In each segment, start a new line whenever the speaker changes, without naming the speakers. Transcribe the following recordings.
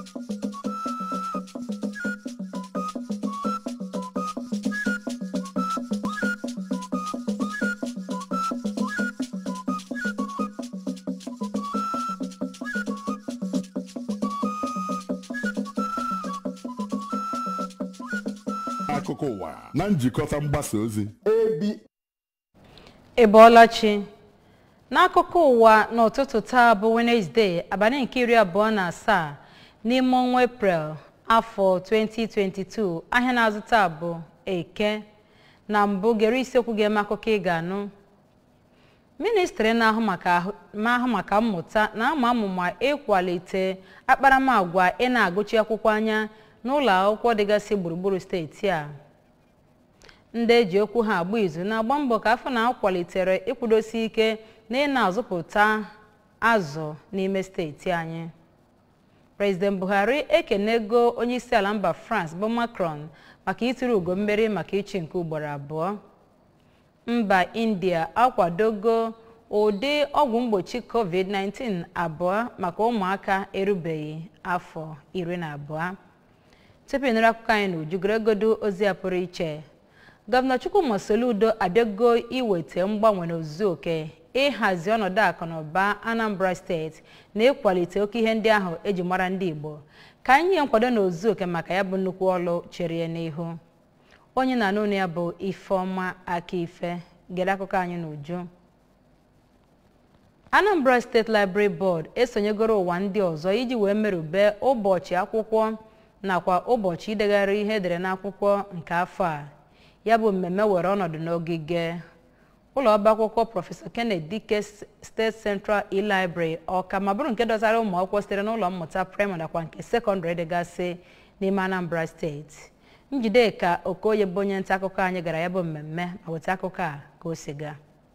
akụkọ ụwa na njikọta mgbasa ozi
ị bọọla chi n'akụkọ ụwa n'ụtụtụ taa bụ wenezdee abalị nke iri abụọ na asaa n'ime ọnwa eprel afọ 2022 ahịa na-azụta bụ eke na mbụ gere isiokwu ga-eme akụkọ ị ga-anụ ministri na-ahụ maka ahụ- na-ahụ maka mmụta na-ama amụma ịkwalite akparamagwa ị na-agụchi akwụkwọ anya n'ụlọ akwụkwọ dịgasị gburugburu steeti a ndị eji okwu ha agba izu na-agba mbọ ka afọ na-akwalitere ịkwụdosi ike na ị na-azụpụta azụ n'ime steeti anyị prezident buhari ekenego onyeisiala mba france bụ macron maka itiri ugo mmeri maka ịchị nke ugboro abụọ mba india akwadogo ụdị ọgwụ mgbochi covid-19 abụọ maka ụmụaka erubeghị afọ iri na abụọ tupu ịnụrụ akụkọ anyị n'uju goregodo ozi a pụrụ iche gọvanọ chukwuma soludo abịago iweta mgbanwe n'ozuzu oke ịhazi ọnọdụ akụ na ụba anambra steeti na ịkwalite oke ihe ndị ahụ eji mara ndị igbo ka anyị nye nkwado n'ozuzu oke maka ya bụ nnukwu ọlụ chere ya n'ihu onye na-anụ olu ya bụ ifeọma aka ife gere akụkọ anyị n'uju anambra steeti library board esonyegoro ụwa ndị ọzọ iji wee merube ụbọchị akwụkwọ nakwa ụbọchị idegharị ihe edere n'akwụkwọ nke afọ a ya bụ mmemme were ọnọdụ n'ogige ụlọ ọba akwụkwọ prọfesọ kenneth dike steeti central e-library ọka ma bụrụ nke dọtara ụmụ akwụkwọ sitere n'ụlọ mmụta praịmarị nakwa nke sekọndịrị dịgasị n'ime anambra steeti njideka okoye bụ onye nta akụkọ anyị gara ya bụ mmemme ma weta akụkọ a ka o si gaa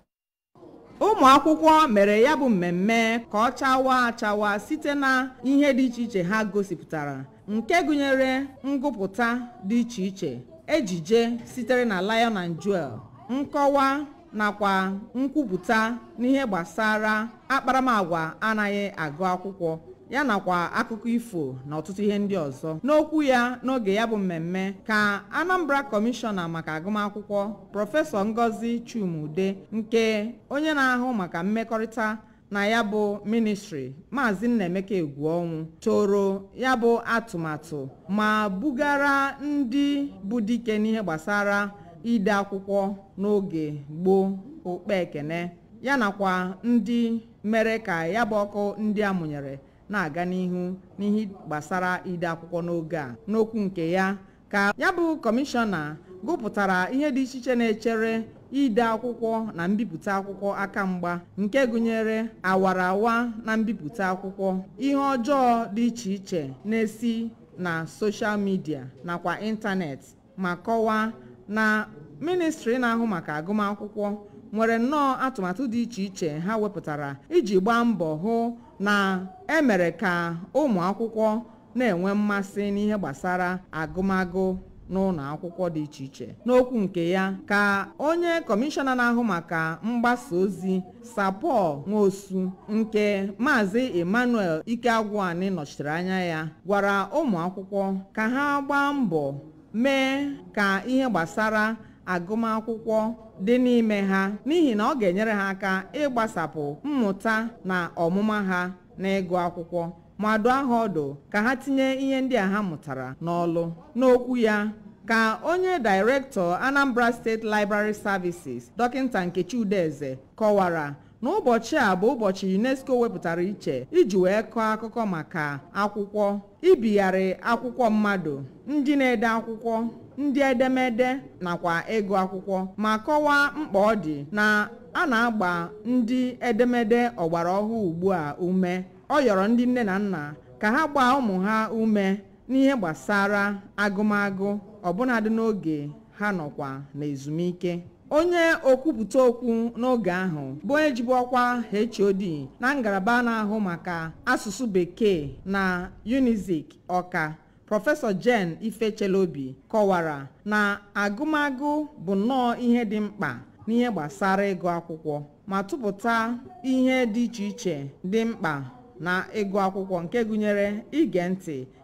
ụmụ akwụkwọ mere ya bụ mmemme ka ọ chawa achawa site na ihe dị iche iche ha gosipụtara nke gụnyere ngụpụta dị iche iche ejije sitere na lion and jewel nkọwa nakwa nkwupụta n'ihe gbasara akparamagwa anaghị agụ akwụkwọ ya nakwa akụkọ ifo na ọtụtụ ihe ndị ọzọ n'okwu ya n'oge ya bụ mmemme ka anambra kọmishọna maka agụmakwụkwọ prọfesọ ngozi chumude nke onye na-ahụ maka mmekọrịta na ya bụ ministri maazị nnaemeka egwuọnwụ toro ya bụ atụmatụ ma bugara ndị bụ dike n'ihe gbasara ide akwụkwọ n'oge gboo okpe ekene ya nakwa ndị mere ka ya bụ ọkụ ndị a mụnyere na-aga n'ihu n'ihe gbasara ide akwụkwọ n'oge a n'okwu nke ya ka ya bụ kọmishọna gụpụtara ihe dị iche iche na-echere ide akwụkwọ na mbipụta akwụkwọ aka mgba nke gụnyere awarawa na mbipụta akwụkwọ ihe ọjọọ dị iche iche na-esi na soshal midia nakwa ịntanetị ma kọwaa na ministri na-ahụ maka agụmakwụkwọ nwere nnọọ atụmatụ dị iche iche ha wepụtara iji gbaa mbọ hụ na emere ka ụmụ akwụkwọ na-enwe mmasị n'ihe gbasara agụmagụ n'ụlọ akwụkwọ dị iche iche n'okwu nke ya ka onye kọmishọna na-ahụ maka mgbasa ozi sapọl nwosu nke maazị emmanuel ikeagwụani nọchitere anya ya gwara ụmụ akwụkwọ ka ha gbaa mbọ mee ka ihe gbasara agụmakwụkwọ dị n'ime ha n'ihi na ọ ga-enyere ha aka ịgbasapụ mmụta na ọmụma ha n'ịgụ akwụkwọ ma dụọ ha ọdụ ka ha tinye ihe ndị a ha mụtara n'ọlụ n'okwu ya ka onye dairektọ anambra steeti library services dọkịta nkechi udeze kọwara na ụbọchị a bụ ụbọchị unesco wepụtara iche iji wee kọọ akụkọ maka akwụkwọ ibigharị akwụkwọ mmadụ ndị na-ede akwụkwọ ndị edemede nakwa ịgụ akwụkwọ ma kọwaa mkpa ọ dị na a na-agba ndị edemede ọgbara ọhụụ ugbu a ume ọ yọrọ ndị nne na nna ka ha gbaa ụmụ ha ume n'ihe gbasara agụmagụ ọbụnadị n'oge ha nọkwa n'ezumike onye okwupụta okwu n'oge ahụ bụ onye jibu ọkwa HOD na ngalaba na-ahụ maka asụsụ bekee na unizik ọka prọfesọ jen ifechelobi kọwara na agụmagụ bụ nnọọ ihe dị mkpa n'ihe gbasara ịgụ akwụkwọ ma tụpụta ihe dị iche iche dị mkpa na ịgụ akwụkwọ nke gụnyere ige ntị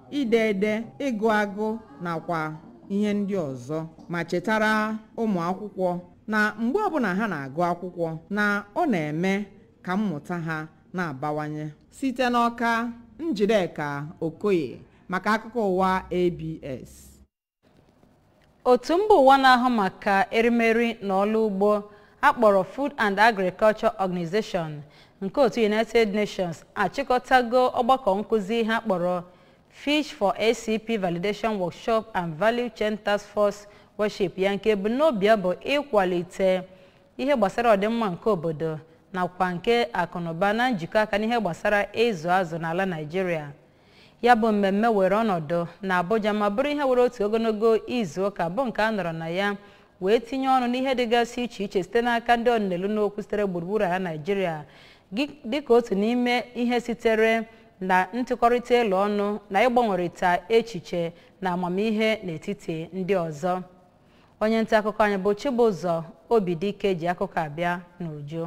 ide ede ịgụ agụ nakwa ihe ndị ọzọ ma chetara ụmụ akwụkwọ na mgbe ọbụla ha na-agụ akwụkwọ na ọ na-eme ka mmụta ha na-abawanye site n'ọka njideka okoye maka akụkọ ụwa abs
otu mba ụwa na-ahụ maka erimeri na ọrụ ugbo akpọrọ food and agriculture organization nke otu united nations achịkọtago ọgbakọ nkụzi ha kpọrọ fish for acp validation workshop and value chain task force worship ya nke ebumnobi ya bụ ịkwalite ihe gbasara ọdịmma nke obodo nakwa nke akụnụba na njikọ aka n'ihe gbasara ịzụ azụ n'ala naijiria ya bụ mmemme were ọnọdụ na abuja ma bụrụ ihe were otu ogologo izu ụka bụ nke a nọrọ na ya wee tinye ọnụ n'ihe dịgasị iche iche site n'aka ndị ọnụnelu n'okwu sitere gburugburu ala naijiria dịka otu n'ime ihe sitere na ntụkọrịta elu ọnụ na ịgbanwerịta echiche na amamihe n'etiti ndị ọzọ onye nta akụkọ anyị bụ chibụzọ obidike ji akụkọ abịa n'uju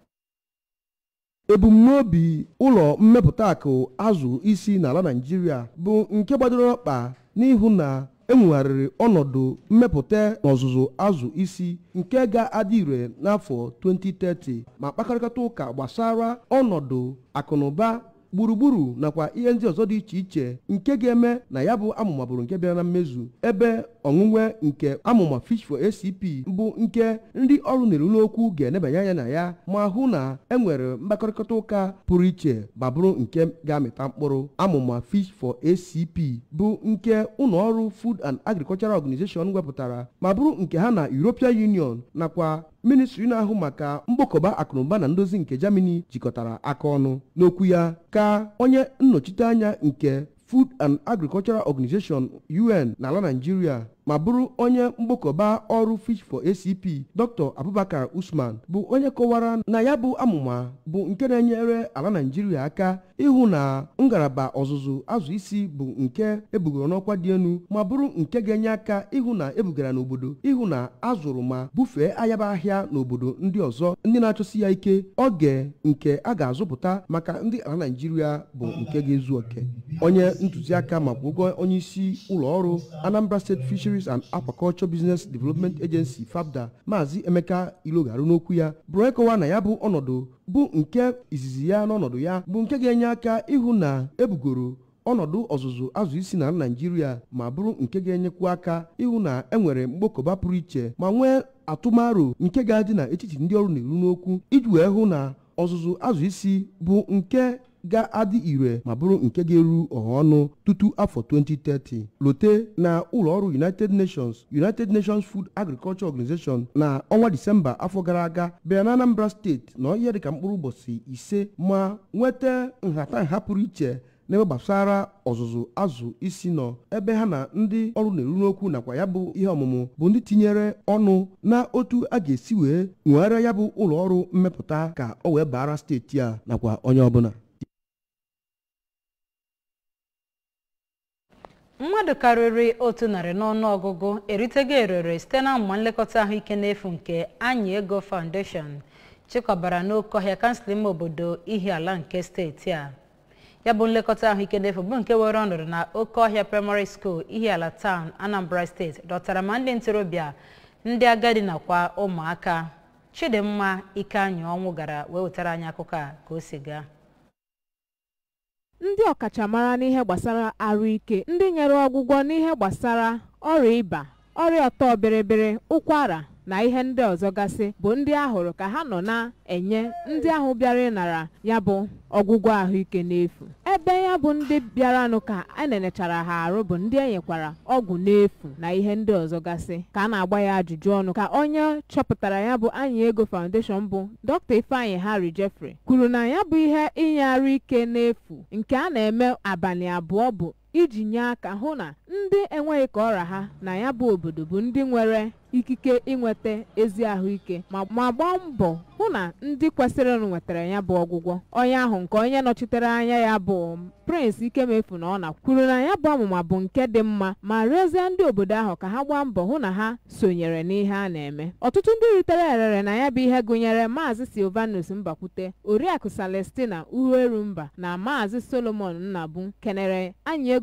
ebumnobi ụlọ mmepụta akụ azụ isi n'ala naijiria bụ nke gbadoro ọkpa n'ihu na enwegharịrị ọnọdụ mmepụta n'ọzụzụ azụ isi nke ga-adị ire n'afọ 2030 ma kpakọrịta ụka gbasara ọnọdụ akụnụba gburugburu nakwa ihe ndị ọzọ dị iche iche nke ga-eme na ya bụ amụma bụrụ nke bịara na mmezu ebe ọnwụnwe nke amụma fish for acp bụ nke ndị ọrụ na-eru n'okwu ga-enebanye anya na ya ma hụ na enwere mkpakọrịta ụka pụrụ iche ma bụrụ nke ga-amịta mkpụrụ amụma fish for acp bụ nke ụlọ ọrụ food and agricultural organization wepụtara ma bụrụ nke ha na european union nakwa ministri na-ahụ maka mgbakọba akụnụba na ndozi nke germany jikọtara aka ọnụ n'okwu ya ka onye nnọchite anya nke food and agricultural organization un n'ala naijiria ma bụrụ onye mgbakọba ọrụ fish for acp dr abubakar usman bụ onye kọwara na ya bụ amụma bụ nke na-enyere ala naijiria aka ịhụ na ngalaba ọzụzụ azụ isi bụ nke ebugoro n'ọkwa dị elu ma bụrụ nke ga-enye aka ịhụ na ebugara n'obodo ịhụ na azụrụ ma bufee ayaba ahịa n'obodo ndị ọzọ ndị na-achọsi ya ike oge nke a ga-azụpụta maka ndị ala naijiria bụ nke ga-ezu oke onye ntụziaka makwa ụgwọ onye isi ụlọ ọrụ anambra state fisheries and aquaculture business development agency fabda maazị emeka ilogaru n'okwu ya bụrụ ịkọwa na ya bụ ọnọdụ bụ nke izizi ya n'ọnọdụ ya bụ nke ga-enye aka ịhụ na ebugoro ọnọdụ ọzụzụ azụ isi na naijiria ma bụrụ nke ga-enyekwu aka ịhụ na enwere mgbakọba pụrụ iche ma nwee atụmaro nke ga-adị n'etiti ndị ọrụ na-eru n'okwu iji wee hụ na ọzụzụ azụ isi bụ nke ga-adị ire ma bụrụ nke ga-eru ọha ọnụ tutu afọ 2030 lote na ụlọọrụ united nations united nations food agriculture organization na ọnwa disemba afọ gara aga bịara na anambra steeti na ihe dịka mkpụrụ ụbọchị ise ma nweta nhatanha pụrụ iche n'ebe gbasara ọzụzụ azụ isi nọ ebe ha na ndị ọrụ na-eru n'okwu nakwa ya bụ ihe ọmụmụ bụ ndị tinyere ọnụ na otu a ga-esi wee nwegharịa ya bụ ụlọ ọrụ mmepụta ka ọ wee baara steeti a nakwa onye ọbụla
mmadụ karịrị otu narị n'ọnụ ọgụgụ eritego erere site na mmụma nlekọta ahụike n'efu nke anyị ego foundation chịkọbara n'oke ọhịa kansụl ime obodo ihiala nke steeti a ya bụ nlekọta ahụike n'efu bụ nke were ọnọdụ na oke ọhịa primary school ihiala town anambra steeti dọtara ma ndị ntorobịa ndị agadi nakwa ụmụaka chidimma ikeanyị ọnwụ gara wee wetara anyị akụkọ a ka o si gaa
ndị ọkachamara n'ihe gbasara arụike ndị nyere ọgwụgwọ n'ihe gbasara ọrịa ịba ọrịa ọtọ bịrịbịrị ụkwara na ihe ndị ọzọ gasị bụ ndị ahụrụ ka ha nọ na-enye ndị ahụ bịara ịnara ya bụ ọgwụgwọ ahụike n'efu ebe ya bụ ndị bịaranụ ka a nenechara ha arụ bụ ndị enyekwara ọgwụ n'efu na ihe ndị ọzọ gasị ka a na-agba ya ajụjụ ọnụ ka onye chọpụtara ya bụ anyị ego foundation bụ dr ifeanyị harry jeffrey kwuru na ya bụ ihe inye arụ ike n'efu nke a na-eme abalị abụọ bụ iji nye aka hụ na ndị enweghị ka ọra ha na ya bụ obodo bụ ndị nwere ikike inweta ezi ahụike ma ma gbaa mbọ hụ na ndị kwesịrịnụ nwetara ya bụ ọgwụgwọ onye ahụ nke onye nọchitere anya ya bụ prince ikemefu na ọ na kwuru na ya bụ ọmụma bụ nke dị mma ma rịọzie ndị obodo ahụ ka ha gbaa mbọ hụ na ha sonyere n'ihe a na-eme ọtụtụ ndị ritere erere na ya bụ ihe gụnyere maazị silvanus mbakwute oriakụ celestina uhuerumba na maazị solomon nnabu kenere anyị ego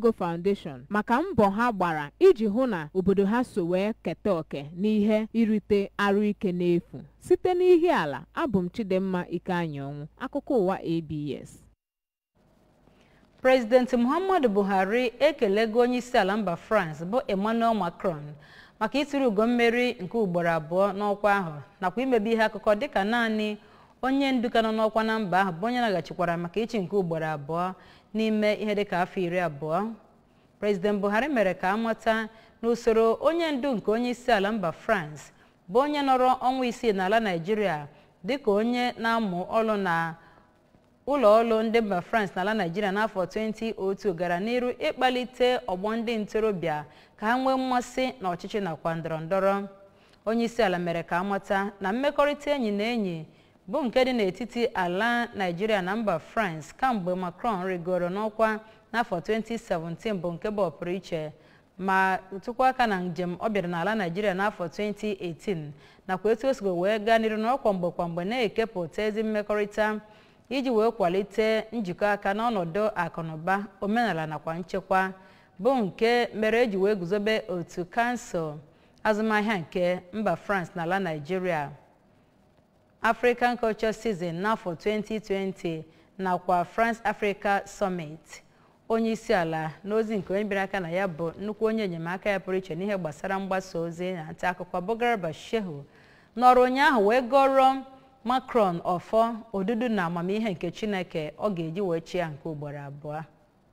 Ego Foundation maka mbọ ha gbara iji hụ na obodo ha so wee keta oke n'ihe irite arụ ike n'efu site n'ihi ala abụ m Chidimma Ikeanyanwụ akụkọ ụwa ABS
prezidenti muhammadu buhari ekelego onye isi ala mba france bụ emmanuel macron maka itiri ugo mmeri nke ugboro abụọ n'ọkwa ahụ nakwa imebe ihe akụkọ dịka naanị onye ndu ka nọ n'ọkwa na mba ahụ bụ onye naghachikwara maka ichi nke ugboro abụọ n'ime ihe dịka afọ iri abụọ prezident buhari mere ka amata na usoro onye ndu nke onye isi ala mba france bụ onye nọrọ ọnwa isii n'ala naijiria dịka onye na-amụ ọrụ na ụlọ ọrụ ndị mba france n'ala naijiria n'afọ 2002 gara n'iru ịkpalite ọgbọ ndị ntorobịa ka ha nwee mmasị n'ọchịchị nakwa ndọrọndọrọ onye isi ala mere ka amata na mmekọrịta enyi na enyi bụ nke dị n'etiti ala naijiria na mba france kamgbe macron rigoro n'ọkwa n'afọ 2017 bụ nke bụ ọpụrụ iche ma tụkwa aka na njem ọ bịara n'ala naijiria n'afọ 2018 nakwa etu o sigo wee gaa n'iru na ọkwa mgbe kwa mgbe na-ekepụta ezi mmekọrịta iji wee kwalite njikọ aka n'ọnọdụ akụnụba omenala nakwa nchekwa bụ nke mere eji wee guzobe otu kansụl azụmahịa nke mba france n'ala naijiria african culture season n'afọ 2020 nakwa france africa summit onye isi ala n'ozi nke onye bịara aka na ya bụ nnukwu onye enyemaka ya pụrụ iche n'ihe gbasara mgbasa ozi na nta akụkọ bụ garba shehu nọrọ ụnyaahụ wee gọrọ macron ọfọ odudu na amamihe nke chineke ọ ga-eji wee chịa nke ugboro abụọ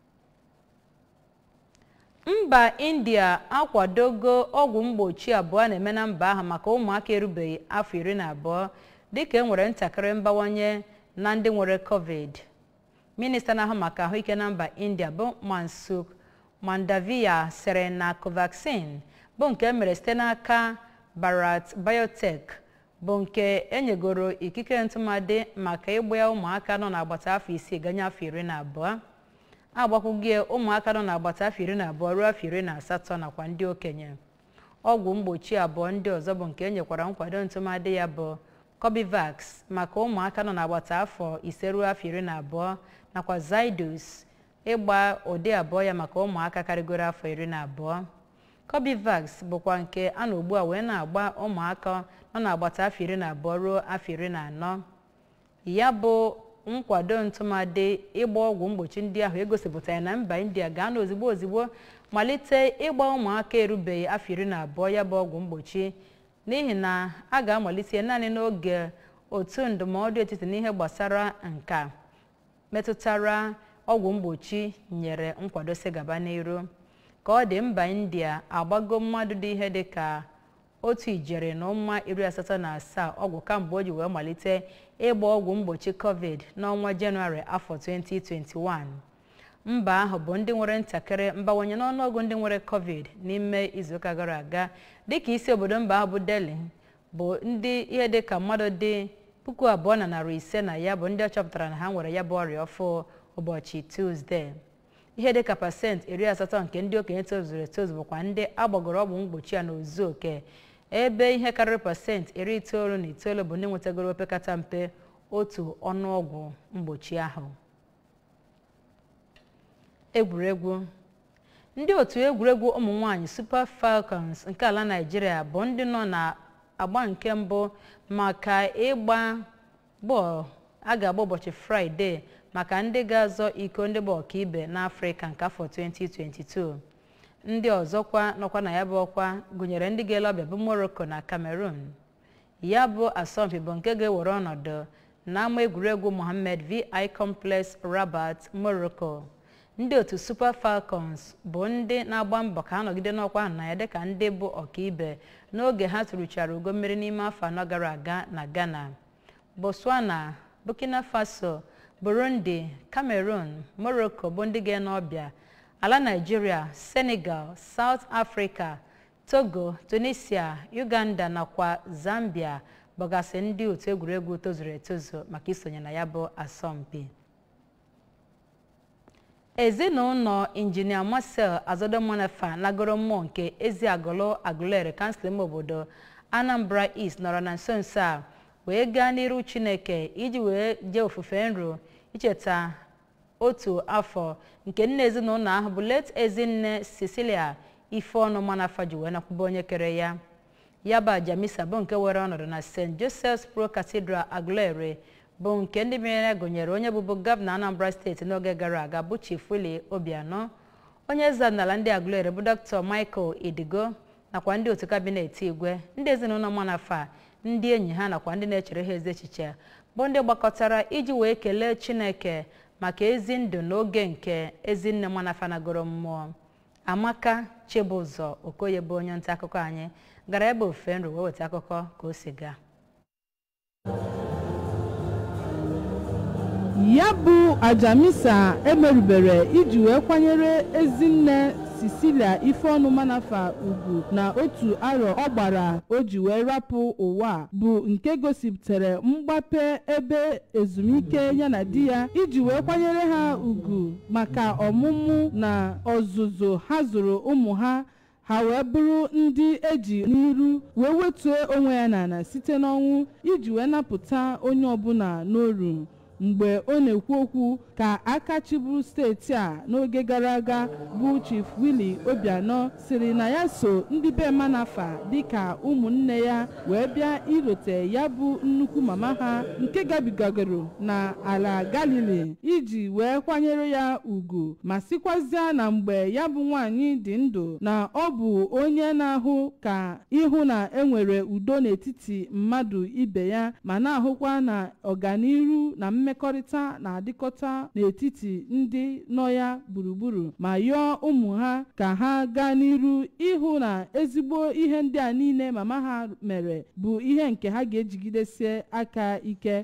mba india akwadogo ọgwụ mgbochi abụọ na-eme na mba ahụ maka ụmụaka erubeghị afọ iri na abụọ dịka e nwere ntakịrị mbawanye na ndị nwere covid minista na-ahụ maka ahụike na mba india bụ mansuk mandaviya sịrị na covaxin bụ nke mere site n'aka bharat biotech bụ nke enyegoro ikike ntụmadị maka ịgba ya ụmụaka nọ n'agbata afọ isii ganye afọ iri na abụọ agbakwugie ụmụaka nọ n'agbata afọ iri na abụọ ruo afọ iri na asatọ nakwa ndị okenye ọgwụ mgbochi abụọ ndị ọzọ bụ nke enyekwara nkwado ntụmadị ya bụ cobivax maka ụmụaka nọ n'agbata afọ ise ruo afọ iri na abụọ nakwa zydus ịgba ụdị abụọ ya maka ụmụaka karịgoro afọ iri na abụọ cobivax bụkwa nke a na ugbu a wee na-agba ụmụaka nọ n'agbata afọ iri na abụọ ruo afọ iri na anọ ya bụ nkwado ntụmadị ịgba ọgwụ mgbochi ndị ahụ egosipụtara na mba india gaa n'ozigbo ozigbo malite ịgba ụmụaka erubeghị afọ iri na abụọ ya bụ ọgwụ mgbochi n'ihi na a ga-amalite naanị n'oge otu ndụmọdụ etiti n'ihe gbasara nka metụtara ọgwụ mgbochi nyere nkwado si gaba n'iru ka ọ dị mba india agbago mmadụ dị ihe dị ka otu ijeri na ụma iri asatọ na asaa ọgwụ kamgbe o ji wee malite ịgba ọgwụ mgbochi covid n'ọnwa jenụwarị afọ 2021 mba ahụ bụ ndị nwere ntakịrị mbawanye n'ọnụọgụ ndị nwere covid n'ime izuụka gara aga dịka isi obodo mba ahụ bụ delhi bụ ndị ihe dị ka mmadụ dị puku abụọ na narị ise na ya bụ ndị ọ chọpụtara na ha nwere ya bụ ọrịa ọfụ ụbọchị tuzdee ihe dịka pasentị iri asatọ nke ndị okenye tozuru etozu bụkwa ndị agbagoro ọgwụ mgbochi a n'ozu oke ebe ihe karịrị pasentị iri itoolu na itoolu bụ ndị nwetagoro opekata mpe otu ọnụọgwụ mgbochi ahụ egwuregwu ndị otu egwuregwu ụmụ nwanyị super falcons nke ala naijiria bụ ndị nọ na agba nke mbụ maka ịgba bọọlụ a ga-agba ụbọchị fraịde maka ndị ga-azọ iko ndị bụ ọkaibe n'afrịka nke afọ 2022 ndị ọzọkwa nọkwa na ya bụ ọkwa gụnyere ndị ga-ele ọbịa bụ morocco na cameroon ya bụ asọmpi bụ nke ga-ewere ọnọdụ n'ama egwuregwu mohammed vi complex rabat morocco ndị otu super falcons bụ ndị na-agba mbọ ka ha nọgide n'ọkwa ahụ na ya dịka ndị bụ ọkaibe n'oge ha tụrụchara ugo mmeri n'ime afọ anọ gara aga na ghana botswana burkina faso burundi cameroon morocco bụ ndị ga-ene ọbịa ala nigeria senegal south africa togo tunisia uganda nakwa zambia bụgasị ndị otu egwuregwu tozuru etozu maka isonye na ya bụ asọmpi ezinụlọ injinia marcel azodomonafa nagoro mmụọ nke eziagụlụ agụlere kansụl ime obodo anambra east nọrọ na nso nso a wee gaa n'iru chineke iji wee jee ofufe nro icheta otu afọ nke nne ezinụlọ ahụ bụ late ezinne cecilia ifeọnụ manafa ji wee nakwube onye kere ya ya bụ aja misa bụ nke were ọnọdụ na st joseph's pro cathedral aguleri bụ nke ndị bịara gụnyere onye bụbu gọvanọ anambra steeti n'oge gara aga bụ chief willie obianọ onye eze ọdịnala ndị aguleri bụ dr michael idigo nakwa ndị otu kabinet igwe ndị ezinụlọ manafa ndị enyi ha nakwa ndị na-echere ha ezi echiche bụ ndị gbakọtara iji wee kelee chineke maka ezi ndụ n'oge nke ezinne manafa nagoro mmụọ amaka chibụzọ okoye bụ onye nta akụkọ anyị gara ebe ofe nri wee weta akụkọ ka o si gaa
ya bụ ajamisa emerubere iji wee kwanyere ezinne sicilia ifeọnụ manafa ugwu na otu arọ ọ gbara o ji wee rapụ ụwa bụ nke gosipụtara mgbape ebe ezumike ya na di ya iji wee kwanyere ha ugwu maka ọmụmụ na ọzụzụ ha zụrụ ụmụ ha ha wee bụrụ ndị eji n'iru wee wetuo onwe ya n'ala site n'ọnwụ iji wee napụta onye ọbụla n'oru mgbe ọ na-ekwu okwu ka aka chịburu steeti a n'oge gara aga bụ chief willie obianọ siri na ya so ndị be manafa dịka ụmụnne ya wee bịa irote ya bụ nnukwu mama ha nke gabigagoro na ala galili iji wee kwanyere ya ugwu ma sikwazịa na mgbe ya bụ nwanyị dị ndụ na ọ bụ onye na-ahụ ka ịhụ na enwere udo n'etiti mmadụ ibe ya ma na-ahụkwa na ọganiru na mmekọrịta na-adịkọta n'etiti ndị nọ ya gburugburu ma yọọ ụmụ ha ka ha gaa n'iru ịhụ na ezigbo ihe ndị a niile mama ha mere bụ ihe nke ha ga-ejigidesie aka ike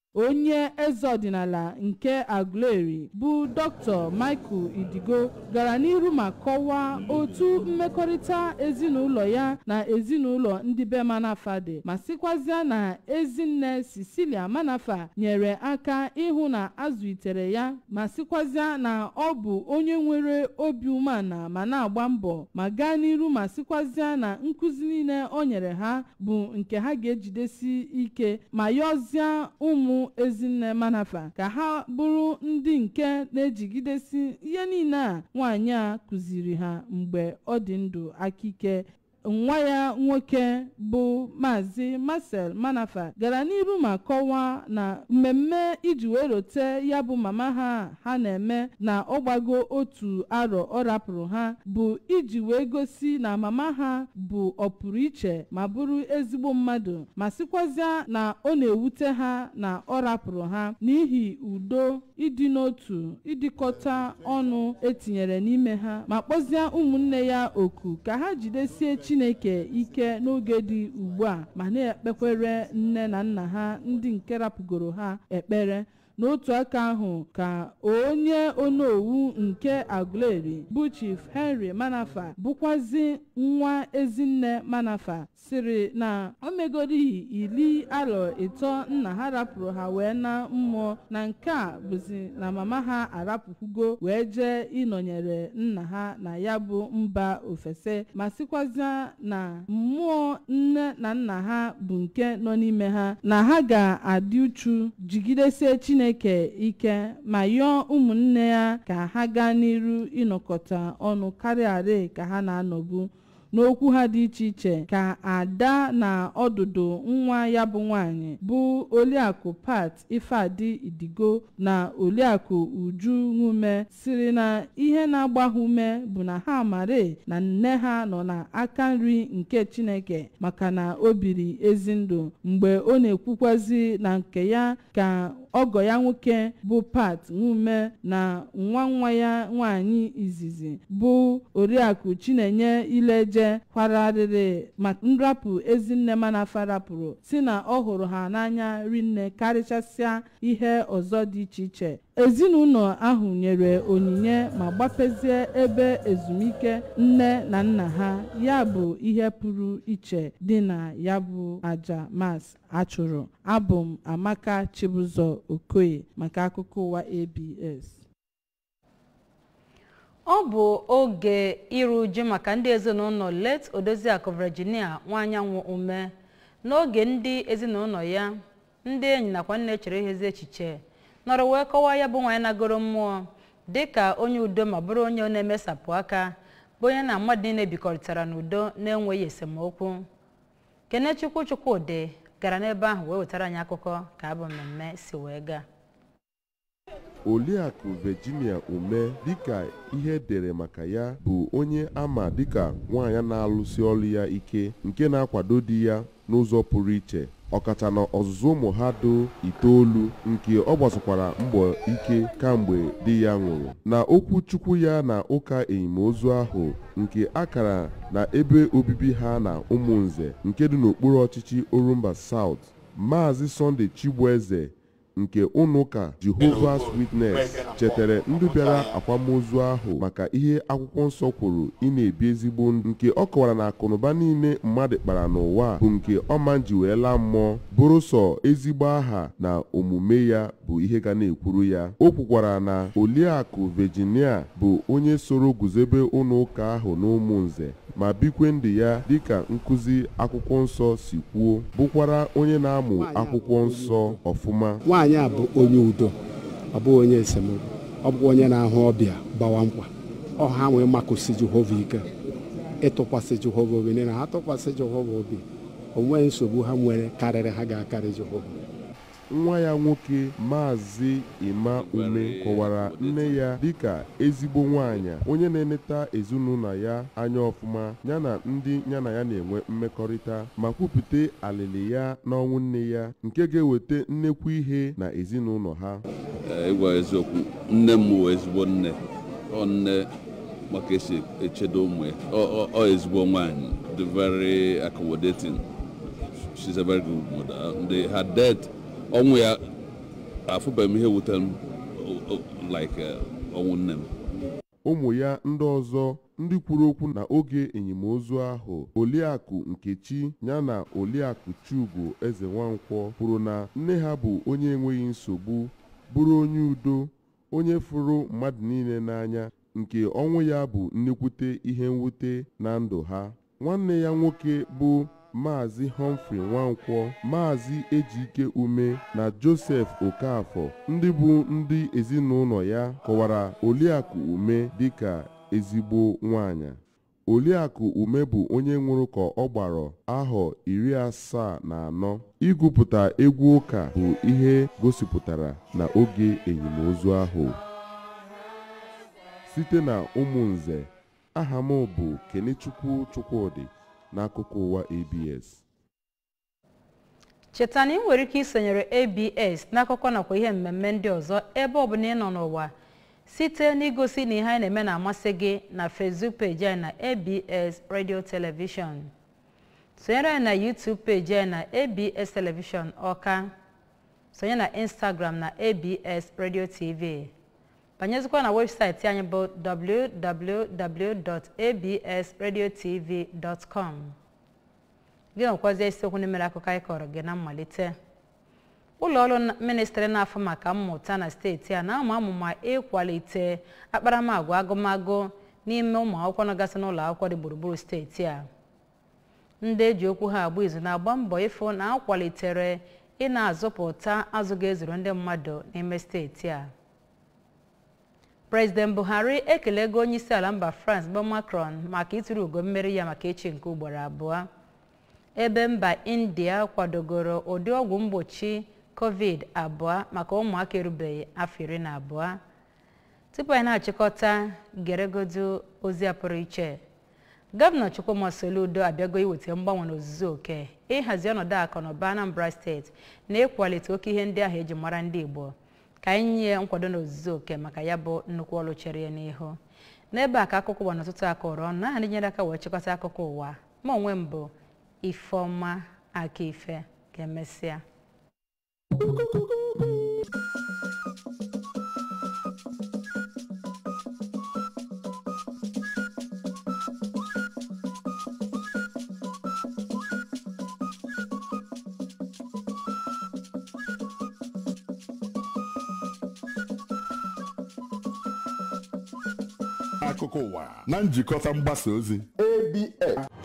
onye eze ọdịnala nke aguleri bụ dr michael idigo gara n'iru ma kọwaa otu mmekọrịta ezinụlọ ya na ezinụlọ ndị be manafa dị ma sịkwazịa na ezinne cecilia manafa nyere aka ịhụ na azụlitere ya ma sịkwazịa na ọ bụ onye nwere obi umeala ma na-agba mbọ ma gaa n'iru ma sịkwazịa na nkụzi niile o nyere ha bụ nke ha ga-ejidesi ike ma yọzie ụmụ ezinne manafa ka ha bụrụ ndị nke na-ejigidesi ihe niile a nwaanyị a kụziri ha mgbe ọ dị ndụ akike nwa ya nwoke bụ maazị marcel manafa gara n'iru ma kọwaa na mmemme iji wee rote ya bụ mama ha ha na-eme na ọgbago otu arọ ọ rapụrụ ha bụ iji wee gosi na mama ha bụ ọpụrụiche ma bụrụ ezigbo mmadụ ma sịkwazịa na ọ na-ewute ha na ọ rapụrụ ha n'ihi udo ịdị n'otu ịdịkọta ọnụ etinyere n'ime ha ma kpọzie ụmụnne ya oku ka ha jidesie chineke ike n'oge dị ugbu a ma na-ekpekwere nne na nna ha ndị nke rapụgoro ha ekpere n'otu aka ahụ ka onye onowu nke aguleri bụ chief henry manafa bụkwazi nwa ezinne manafa sịrị na o megorihi iri arọ ịtọ nna ha rapụrụ ha wee na mmụọ na nke a bụzi na mama ha arapụkwugo wee jee ịnọnyere nna ha na ya bụ mba ofese ma sịkwazịa na mmụọ nne na nna ha bụ nke nọ n'ime ha na ha ga-adị uchu jigidesie chineke ike ma yọọ ụmụnne ya ka ha gaa n'iru ịnọkọta ọnụ karịarị ka ha na-anọbu n'okwu ha dị iche iche ka ada na ọdụdụ nwa ya bụ nwanyị bụ oliakụ pat ifeadi idigo na oliakụ uju nwume siri na ihe na-agba ha ume bụ na ha mare na nne ha nọ n'aka nri nke chineke maka na o biri ezi ndụ mgbe ọ na-ekwukwazi na nke ya ka ọgọ ya nwoke bụ pat nwume na nwa nwa ya nwanyị izizi bụ oriakụ chinenye ileje kwararịrị maka nrapụ ezinne manafa rapụrụ si na ọ hụrụ ha n'anya rinne karịchasịa ihe ọzọ dị iche iche ezinụlọ ahụ nyere onyinye ma gbapezie ebe ezumike nne na nna ha ya bụ ihe pụrụ iche dị na ya bụ aja mas achụrụ abụ m amaka chibụzọ okoye maka akụkọ ụwa abs
ọ bụ oge iru uju maka ndị ezinụlọ late odoziakụ virginia nwaanyanwụ ume n'oge ndị ezinụlọ ya ndị enyi nakwa nne chere ihe ezi echiche nọrọ wee kọwaa ya bụ nwaanyị nagoro mmụọ dịka onye udo ma bụrụ onye na-emesapụ aka bụ onye na mmadụ niile bikọrịtara n'udo na-enweghị esemokwu kenechukwu chukwudị gara n'ebe ahụ wee wetara anyị akụkọ ka abụ mmemme si wee gaa
Oliakụ Virginia Ume dịka ihe edere maka ya bụ onye ama dịka nwaanyị na-alụsi ọrụ ya ike nke na-akwado di ya n'ụzọ pụrụ iche ọkacha na ọzụzụ ụmụ ha do itoolu nke ọ gbasokwara mbọ ike kamgbe di ya nwụrụ na okwu chukwu ya na ụka enyimozu ahụ nke akara na ebe obibi ha na ụmụnze nke dị n'okpuru ọchịchị Orumba South Maazị Sunday Chigbueze nke ụnụụka Jehovah's Witness chetara ndị bịara akwamozu ahụ maka ihe akwụkwọ nsọ kwuru ị na-ebi ezigbo ndụ nke ọ kọwara na akụnụba niile mmadụ kpara n'ụwa bụ nke ọma ji wee laa mmụọ bụrụ sọ ezigbo aha na omume ya bụ ihe ga na-ekwuru ya o kwukwara na Oliakụ Virginia bụ onye soro guzobe ụlọụka ahụ n'ụmụnze ma bikwe ndụ ya dịka nkụzi akwụkwọ nsọ si kwuo bụkwara onye na-amụ akwụkwọ nsọ ọfụma
nwaanyị a bụ onye udo ọ bụghị onye esemokwu ọ bụkwa onye na-ahụ ọbịa gbawa nkwa ọ ha nwee makụsi jehova ike ịtụkwasị jehova obi n'ihi na ha tụkwasị jehova obi o nweghị nsogbu ha nwere karịrị ha ga-akarị jehova
nwa ya nwoke maazị Ima Ume kọwara nne ya dịka ezigbo nwaanyị onye na-eneta ezinụlọ ya anya ọfụma ya na ndị ya na ya na-enwe mmekọrịta ma kwupụta alịlị ya n'ọnwụ nne ya nke ga-eweta nnekwu ihe na ezinụlọ ha
Ee, ịgwa eziokwu nne m wụ ezigbo nne ọ nne maka esi echedo ụmụ ya ọ ọ- ọ ezigbo nwaanyị dị very accommodating she's a very good mother and her death ọnwụ ya afụbeghị m ihe wutere m o- o- like eh, ọnwụ nne m
ụmụ ya ndị ọzọ ndị kwuru okwu na oge enyimozu ahụ oliakụ nkechi ya na oliakụ chugo eze nwankwọ kwuru na nne ha bụ onye enweghị nsogbu bụrụ onye udo onye fụrụ mmadụ niile n'anya nke ọnwụ ya bụ nnekwute ihe mwute na ndụ ha nwanne ya nwoke bụ maazị Humphrey nwankwọ maazị ejike ume na joseph okafọ ndị bụ ndị ezinụlọ ya kọwara oliakụ ume dịka ezigbo nwanyị oliakụ ume bụ onye nwụrụ ka ọ gbara ahọ iri asaa na anọ igwupụta egwu ụka bụ ihe gosipụtara na oge enyimozu ahụ site na ụmụnze aha m bụ kenechukwu chukwudị n'akụkọ ụwa abs
cheta na ị nwere ike isonyere abs n'akụkọ nakwa ihe mmemme ndị ọzọ ebe ọbụla ị nọ n'ụwa site n'igosi na ihe anyị na-eme na-amasị gị na facebook peji anyị na abs radio television sonyere anyị na youtube peji anyị na abs television ọka sonye na instagram na abs radio tv banyezikwa na webụsaịtị anyị bụ www.absradiotv.com gị nwekwazie isiokwu ndị mere akụkọ anyị kọrọ gị na mmalite ụlọ ọrụ ministrị na-afụ maka mmụta na steeti a na-amụ amụma ịkwalite akparamagwa agụmagụ n'ime ụmụ akwụkwọ nọgasị n'ụlọ akwụkwọ dị gburugburu steeti a ndị eji okwu ha agba izu na-agba mbọ ịfụ na akwalitere ị na-azụpụta azụ ga-ezuru ndị mmadụ n'ime steeti a prezident buhari ekelego onye isi ala mba france bụ macron maka ịtụrụ ugo mmeri ya maka echi nke ugboro abụọ ebe mba india kwadogoro ụdị ọgwụ mgbochi covid abụọ maka ụmụaka erubeghị afọ iri na abụọ tupu anyị na-achịkọta geregodo ozi a pụrụ iche gọvanọ chukwuma soludo abịago iweta mgbanwe n'ozuzu oke ịhazi ọnọdụ akụ na ụba anambra steeti na ịkwalite oke ihe ndị ahụ eji mara ndị igbo ka anyị nye nkwado n'ozuzu oke maka ya bụ nnukwu ọrụ chere ya n'ihu n'ebe a ka akụkọ ụwa n'ụtụtụ aka ụrọ ọnụ aha ndị nyere aka wee chịkọta akụkọ ụwa ma onwe m bụ ifeọma aka ife ka emesịa
akụkọ ụwa na njikọta mgbasa ozi
ABS